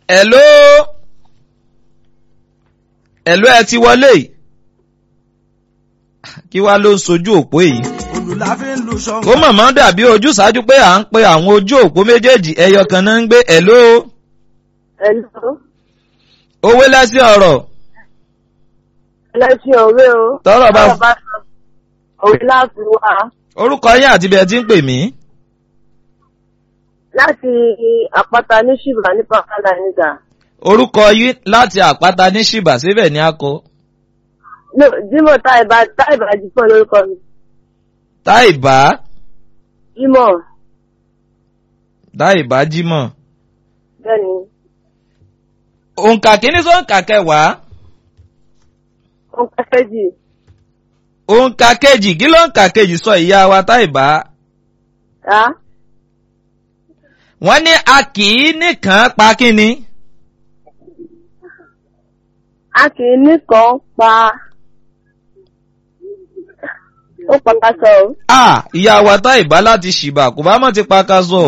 hello hello ẹ ti wọlé kí wá ló ń sojú òpó yìí olùláfin lu ṣọ́ngbà. kó mọ̀mọ́ dàbí ojúṣàájú pé à ń pe àwọn ojú òpó méjèèjì ẹyọ kan náà ń gbé hello Hello. owó lẹ́sìn ọ̀rọ̀ ẹlẹ́sìn òwe o. Tọ́rọ̀ bá- Tọ́rọ̀ sọ òwe láti wá orúkọ yín àti bí ẹ ti ń pè mí láti àpáta ní ṣìbà ní pàkálà nígbà. orúkọ yín láti àpáta ní ṣìbà síbẹ̀ ní akọ No, Jímọ̀ Táìbà Táìbà Jípọ̀ lórúkọ mi. táìbá Jímọ̀ táìbá jímọ̀ bẹ́ẹ̀ni. òǹkà kìíní sọ́ǹkà kẹwàá Ó kẹ́kẹ́ jì. òǹkà kejì kí ló ń kà kejì sọ ìyá wa táìbá Á wọ́n ní a kì í nìkan pa kíni a kì í nìkan pa. Ó pàpà sọ o. a ìyá wa táìbá láti ṣìbà kò bá mọ̀ ti pa ká sọ.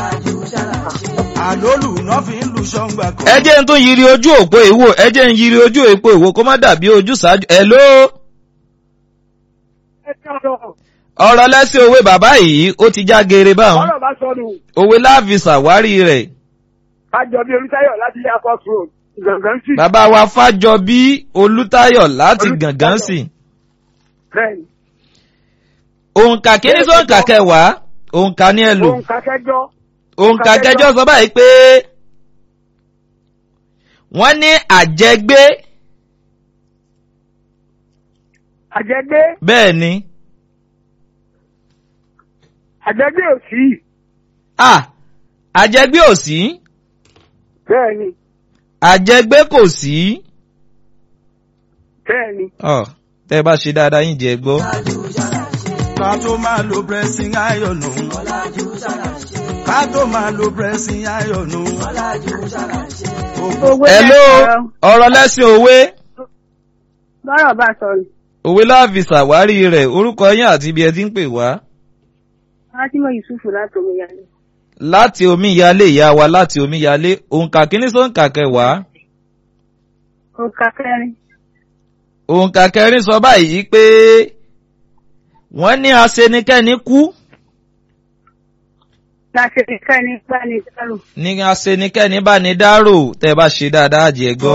àlólù náà fi ń lu ṣọ́ngbà kan. ẹ jẹ́ ń tún yiri ojú òpó ìwò ẹ jẹ́ ń yiri ojú òpó ìwò kó má dàbí ojú ṣáájú hello ọ̀rọ̀ lẹ́sìn òwe bàbá yìí ó ti já geere báwọn ọ̀rọ̀ bá sọnù òwe láàfin ṣàwárí rẹ̀ kájọ bí olùtayọ̀ láti ilé akọ sùn gbọ̀ngàn sí. bàbá wa fájọbí olùtayọ̀ láti Olútayọ̀. gàngán sí bẹ́ẹ̀ni òǹkà kìíní sọ̀ǹkà kẹwàá òǹkà ní ẹlò òun kakẹ́jọ́ òǹkà kẹjọ sọ báyìí pé wọ́n ní àjẹgbé àjẹgbé bẹ́ẹ̀ ni àjẹgbé òsì à àjẹgbé ò sí bẹ́ẹ̀ni àjẹgbé kò sí bẹ́ẹ̀ni ọ tẹ́ bá ṣe dáadáa yín jẹ gbọ́. ká tó máa lo pressing iron nù. ká tó máa lo pressing iron nù. Owó hello lẹ́sọ̀rọ̀. ọ̀rọ̀ lẹ́sìn òwe Bọ́rọ̀ bá sọnù. òwe láàfin ṣàwárí rẹ̀ orúkọ yín àti ibi ẹ ti ń pè wá. Fátímọ̀ Yusufu láti Omiyalé. láti omíyalé ìyá wa láti omíyalé òǹkà kìíní sọ̀ǹkà kẹwàá Òǹkà kẹrin. òǹkà kẹrin sọ báyìí pé wọ́n ní aṣenikẹ́ni kú Láti ẹ̀ka ní Gbani Dárò. ní aṣenikẹ́ni bá ní dárò tẹ́ bá ṣe dáadáa jẹ́ gbọ́.